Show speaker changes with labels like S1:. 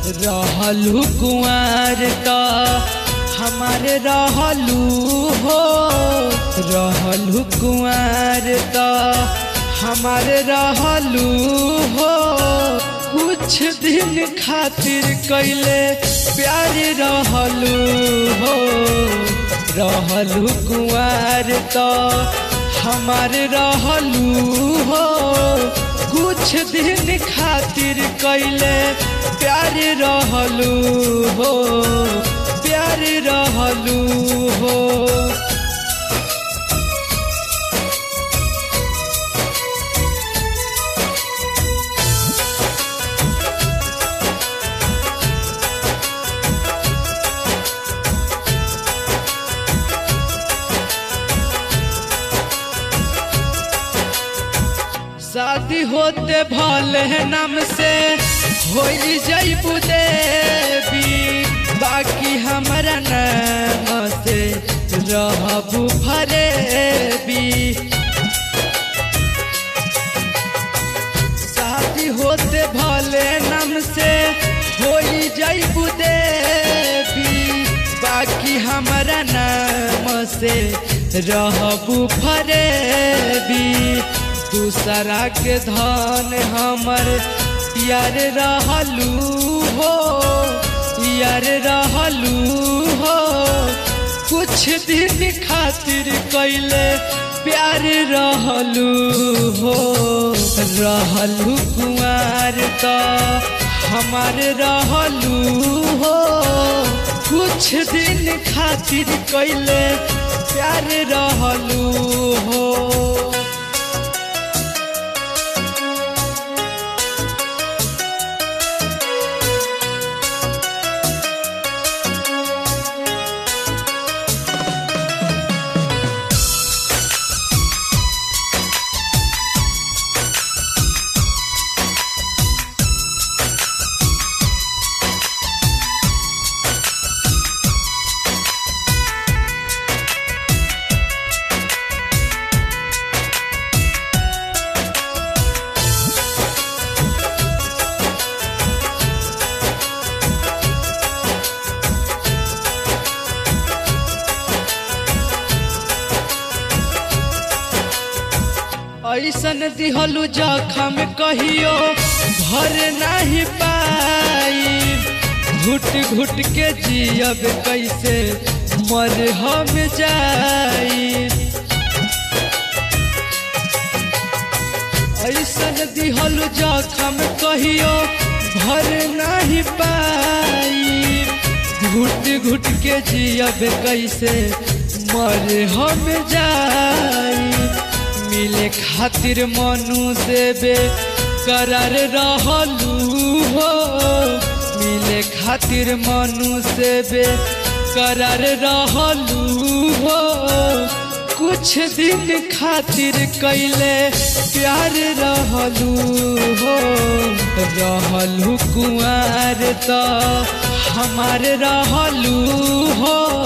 S1: रहलू कुआर त हमारे रहलू हो रहलू कुआर त हमारे रहलू हो कुछ दिन खातिर कैले प्यार रहलू हो रहलू कुआर त हमारे रहलू हो कुछ दिन खातिर कैले प्यार रहलू हो प्यार रहलू हो शादी होते भले नाम से हो जैबू देवी बाकी हमारा नाम से रहबू फरेबी शादी होते भले नाम से हो जैबू देवी बाकी हमारा नाम से रहबू फरेबी दूसरा के धन हमर यार रहलू हो यार रहलू हो कुछ दिन खातिर कैले प्यार रहलू हो रहलू कुआर त हमार रहलू हो कुछ दिन खातिर कैले प्यार रहलू हो ऐसन दिहलू जखम कहियो भर नहीं पाई घुट घुट के जियब कैसे मर हम जाई ऐसन दिहलू जखम कहियो भर नहीं पाई घुट घुट के जियब कैसे मर हम जाई मिले खातिर मनु देवे करार रहलू हो मिले खातिर मनु देवे करार रहलू हो कुछ दिन खातिर कैले प्यार रहलू हो रहलू कुआर त हमार रहलू हो